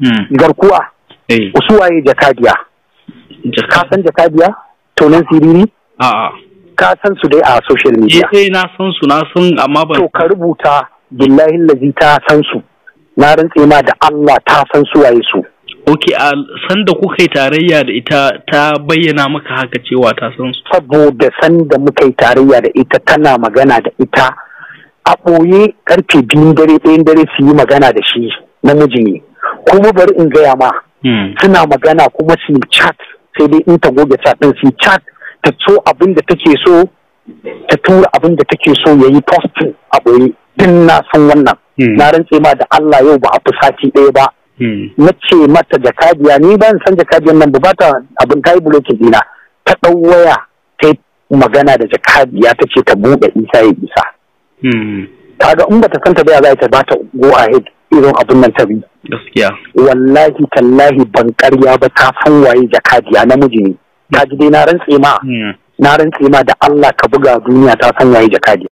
garkuwa usuwaye jakadiya ka san jakadiya tonin siriri a'a ka san su dai a social media eh na san su na san amma ban to ka rubuta billahi lazi ta san su na rantse ma da Allah ta san su waye su Ok, a sanda kuka yi tarayya da ita ta bayyana maka haka cewa ta san su. Saboda sanda muka yi tarayya da ita tana magana da ita a ɓoye karfe biyun dare ɗayan dare su yi magana da shi namiji ne. Kuma bari in gaya ma suna magana kuma su chat sai dai in ta goge chat ɗin su chat ta so abin da take so ta tura abin da take so ya yi posting a ɓoye. Din na san wannan. Na rantse ma da Allah yau ba a fi sati ɗaya ba. na ce mata jakadiya ni ban san jakadiyan nan ba ta abin ta yi bulokin dina ta ɗau waya ta magana da jakadiya ta ce ta buɗe isa ya isa kaga in bata san ta baya za ta ba ta go ahead irin abin nan ta bi gaskiya wallahi tallahi ban karya ba ta san waye jakadiya namiji ne ta ji dai na rantse ma na rantse ma da Allah ka buga duniya ta san waye jakadiya